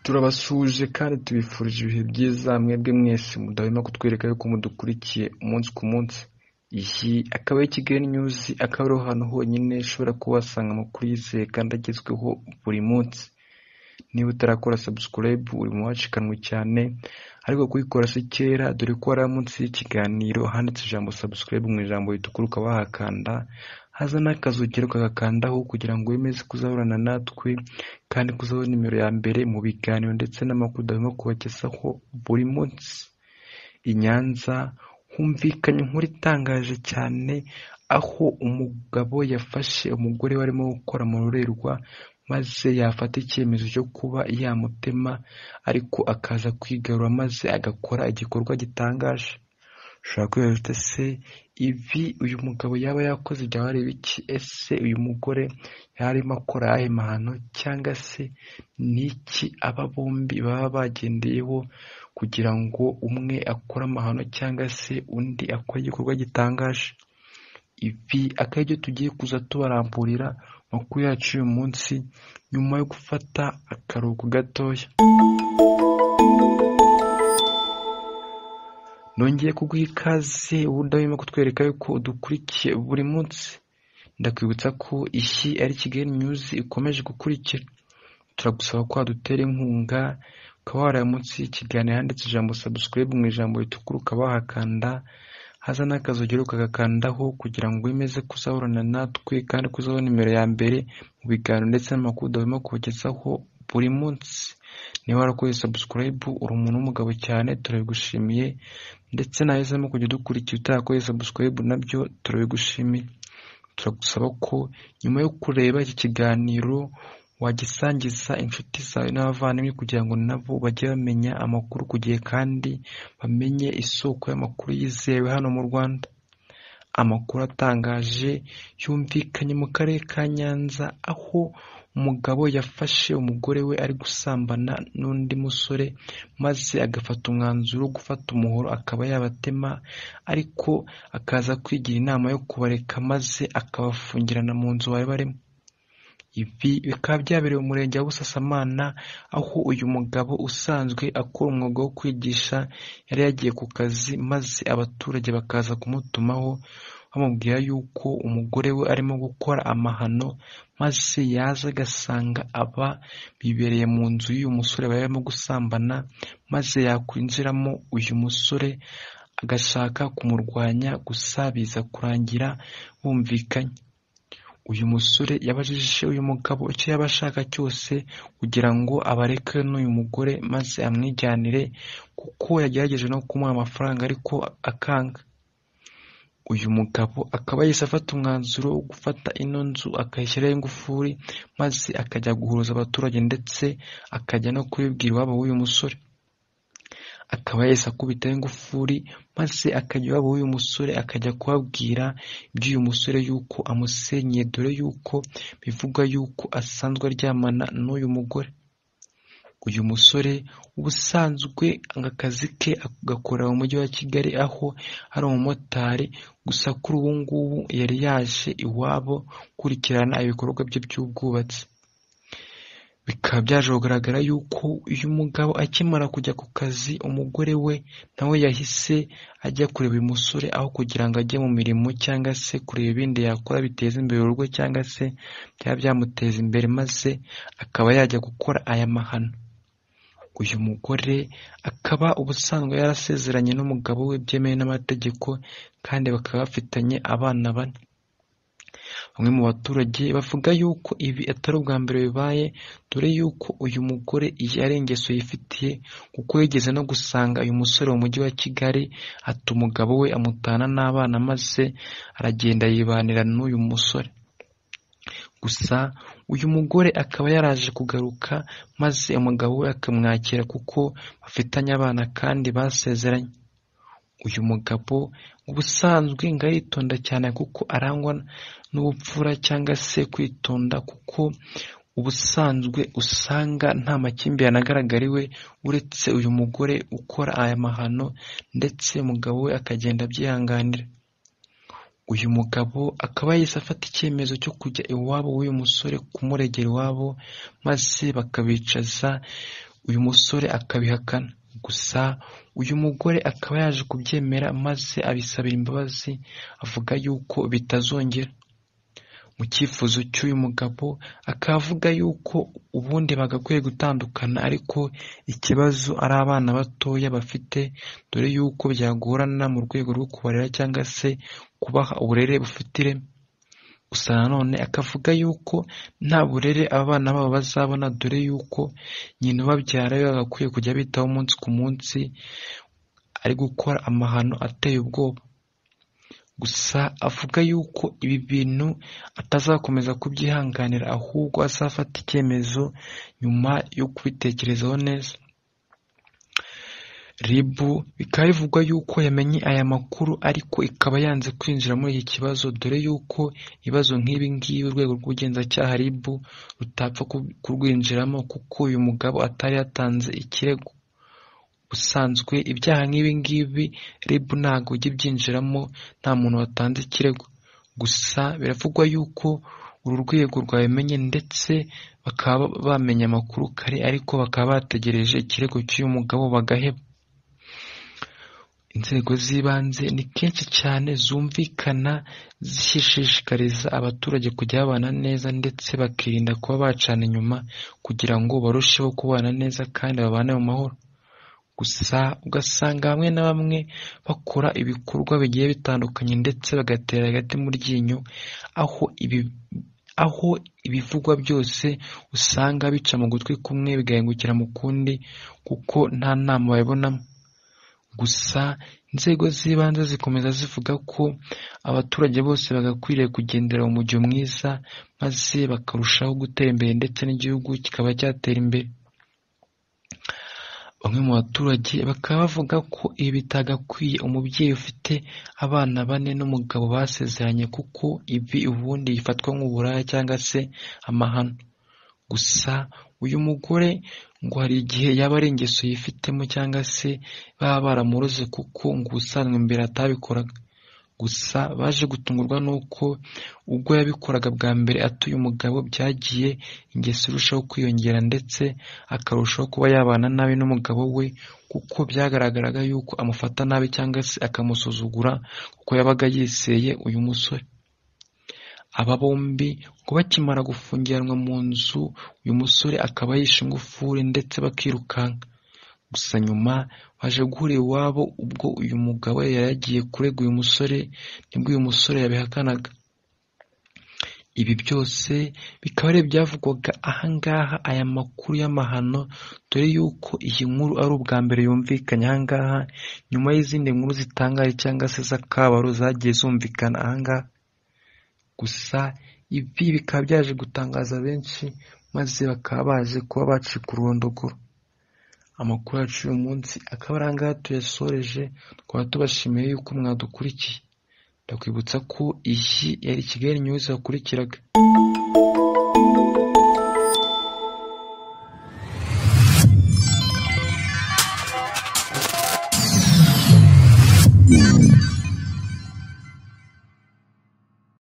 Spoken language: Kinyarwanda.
turabasuhuje kandi tubifurije ibihe byiza mwebwe mwese mudahwema kutwereka yuko mudukurikiye umunsi ku munsi iyi akaba ari kigali nyuzi akaba ariho hantu honyine ushobora kuba wasanga amakuru yizeye kandi agezweho buri munsi niba utarakora sabusikarayibu uri mu bacikanwe cyane ariko kuyikora si kera dore ko ari munsi y'ikiganiro handitse ijambo sabusikarayibu mu ijambo ritukura ukaba wahakanda haza n'akazogero kagakandaho kugira ngo wemeze kuzahorana natwe kandi kuzahora nimero ya mbere mu biganiro ndetse n'amakuru udahwema kubagezaho buri munsi i nyanza humvikanye inkuru itangaje cyane aho umugabo yafashe umugore barimo gukora mu rurerwa maze yafata icyemezo cyo kuba yamutema ariko akaza kwigarura maze agakora igikorwa gitangaje ushobora kwibaza uti ese ibi uyu mugabo yaba yakoze byaba ari ibiki ese uyu mugore yarimo akora ayahe mahano cyangwa se ni iki aba bombi baba bagendeyeho kugira ngo umwe akore amahano cyangwa se undi akore igikorwa gitangaje ibi akaba aribyo tugiye kuza tubaramburira amakuru yacu uyu munsi nyuma yo gufata akaruhuko gatoya nongeye kuguha ikaze ubudahwema kutwereka yuko udukurikiye buri munsi ndakwibutsa ko iyi ari kigali nyuzi ikomeje gukurikira turagusaba ko wadutera inkunga ukaba wareba munsi y'ikiganiro handitse ijambo sabusikarayibu mu ijambo ritukura ukaba wahakanda haza n'akazogero kagakandaho kugira ngo wemeze kuzahorana natwe kandi kuzahora nimero ya mbere mu biganiro ndetse n'amakuru udahwema kubagezaho buri munsi niba warakoze sabusikarayibu uri umuntu w'umugabo cyane turabigushimiye ndetse nahisemo kujya udukurikira utarakoze sabusikarayibu nabyo turabigushimiye turagusaba ko nyuma yo kureba iki kiganiro wagisangiza inshuti zawe n'abavandimwe kugira ngo nabo bajye bamenya amakuru ku gihe kandi bamenye isoko y'amakuru yizewe hano mu rwanda amakuru atangaje yumvikanye mu karere ka nyanza aho umugabo yafashe umugore we ari gusambana n'undi musore maze agafata umwanzuro wo gufata umuhoro akaba yabatema ariko akaza kwigira inama yo kubareka maze akabafungirana mu nzu bari barimo ibi bikaba byabereye umurenge wa busasamana aho uyu mugabo usanzwe akora umwuga wo kwigisha yari yagiye ku kazi maze abaturage bakaza kumutumaho bamubwira yuko umugore we arimo gukora amahano maze yaza agasanga aba bibereye mu nzu y'uyu musore bari barimo gusambana maze yakwinjiramo uyu musore agashaka kumurwanya gusa biza kurangira bumvikanye uyu musore yabajije uyu mugabo icyo yaba ashaka cyose kugira ngo abareke n'uyu mugore maze amwijyanire kuko yagerageje no kumuha amafaranga ariko akanga uyu mugabo akaba yahise afata umwanzuro wo gufata ino nzu akayishyiraho ingufuri maze akajya guhuruza abaturage ndetse akajya no kubibwira iwabo w'uyu musore akaba yahise akubitaho ingufuri maze akajya iwabo w'uyu musore akajya kubabwira iby'uyu musore yuko amusenye dore yuko bivuga yuko asanzwe aryamana n'uyu mugore uyu musore ubusanzwe akazi ke agakorera mu mujyi wa kigali aho ari umumotari gusa kuri ubu ngubu yari yaje iwabo gukurikirana ibikorwa bye by'ubwubatsi bikaba byaje kugaragara yuko uyu mugabo akimara kujya ku kazi umugore we nawe yahise ajya kureba uyu musore aho kugira ngo ajye mu mirimo cyangwa se kureba ibindi yakora biteza imbere urugo cyangwa se byaba byamuteza imbere maze akaba yajya gukora aya mahano uyu mugore akaba ubusanzwe yarasezeranye n'umugabo we byemewe n'amategeko kandi bakaba bafitanye abana bane bamwe mu baturage bavuga yuko ibi atari ubwa mbere bibaye dore yuko uyu mugore iyi ari ingeso yifitiye kuko yigeze no gusanga uyu musore mu mujyi wa kigali ata umugabo we amutana n'abana maze aragenda yibanira n'uyu musore gusa uyu mugore akaba yaraje kugaruka maze umugabo we akamwakira kuko bafitanye abana kandi basezeranye uyu mugabo ubusanzwe ngo aritonda cyane kuko arangwa n'ubupfura cyangwa se kwitonda kuko ubusanzwe usanga nta makimbirane agaragara iwe uretse uyu mugore ukora aya mahano ndetse umugabo we akagenda abyihanganira uyu mugabo akaba yahise afata icyemezo cyo kujya iwabo w'uyu musore kumuregera iwabo maze bakabicaza uyu musore akabihakana gusa uyu mugore akaba yaje kubyemera maze abisabira imbabazi avuga yuko bitazongera mu cyifuzo cy'uyu mugabo akaba avuga yuko ubundi bagakwiye gutandukana ariko ikibazo ari abana batoya bafite dore yuko byagorana mu rwego rwo kubarera cyangwa se kubaha uburere bufite ireme gusa nanone akavuga yuko nta burere abana babo bazabona dore yuko nyina ubabyara we bagakwiye kujya bitaho umunsi ku munsi ari gukora amahano ateye ubwoba gusa avuga yuko ibi bintu atazakomeza kubyihanganira ahubwo azafata icyemezo nyuma yo kubitekerezaho neza ribu bikaba bivugwa yuko yamenye aya makuru ariko ikaba yanze kwinjira muri iki kibazo dore yuko ibibazo nk'ibi ngibi urwego rw'ubugenzacyaha ribu rutapfa kurwinjiramo kuko uyu mugabo atari yatanze ikirego ubusanzwe ibyaha nk'ibi ngibi ribu ntabwo ujya ibyinjiramo nta muntu watanze ikirego gusa biravugwa yuko uru rwego rwabimenye ndetse bakaba bamenye amakuru kare ariko bakaba bategereje ikirego cy'uyu mugabo bagaheba inzego z'ibanze ni kenshi cyane zumvikana zishishikariza abaturage kujya babana neza ndetse bakirinda kuba bacana inyuma kugira ngo barusheho kubana neza kandi babane mu mahoro gusa ugasanga bamwe na bamwe bakora ibikorwa bigiye bitandukanye ndetse bagatera hagati mu ryinyo aho ibi aho ibivugwa byose usanga bica mu gutwi kumwe bigahingukira mu kundi kuko nta nama babibonamo gusa inzego z'ibanze zikomeza zivuga ko abaturage bose bagakwiriye kugendera umujyo mwiza maze bakarushaho gutera imbere ndetse n'igihugu kikaba cyatera imbere bamwe mu baturage bakaba bavuga ko ibi bitagakwiye umubyeyi ufite abana bane n'umugabo basezeranye kuko ibi ubundi yifatwa nk'uburaya cyangwa se amahano gusa uyu mugore ngo hari igihe yaba ari ingeso yifitemo cyangwa se baba baramuroze kuko ngo ubusanzwe mbere atabikoraga gusa baje gutungurwa n'uko ubwo yabikoraga bwa mbere atuye umugabo byagiye ingeso irushaho kwiyongera ndetse akarushaho kuba yabana nabi n'umugabo we kuko byagaragaraga yuko amufata nabi cyangwa se akamusuzugura kuko yabaga yiseye uyu musore aba bombi ngo bakimara gufungiranwa mu nzu uyu musore akaba yishe ingufuri ndetse bakirukanka gusa nyuma baje guhura iwabo ubwo uyu mugabo yari yagiye kurega uyu musore nibwo uyu musore yabihakanaga ibi byose bikaba ari ibyavugwaga ahangaha aya makuru y'amahano dore yuko iyi nkuru ari ubwa mbere yumvikanye ahangaha nyuma y'izindi nkuru zitangaje cyangwa se z'akabaro zagiye zumvikana ahangaha gusa ibi bikaba byaje gutangaza benshi maze bakaba baje kuba bacika ururondogoro amakuru yacu uyu munsi akaba ari angahe tuyasoreje twaba tubashimiye yuko mwadukurikiye ndakwibutsa ko iyi yari kigali nyuze wakurikiraga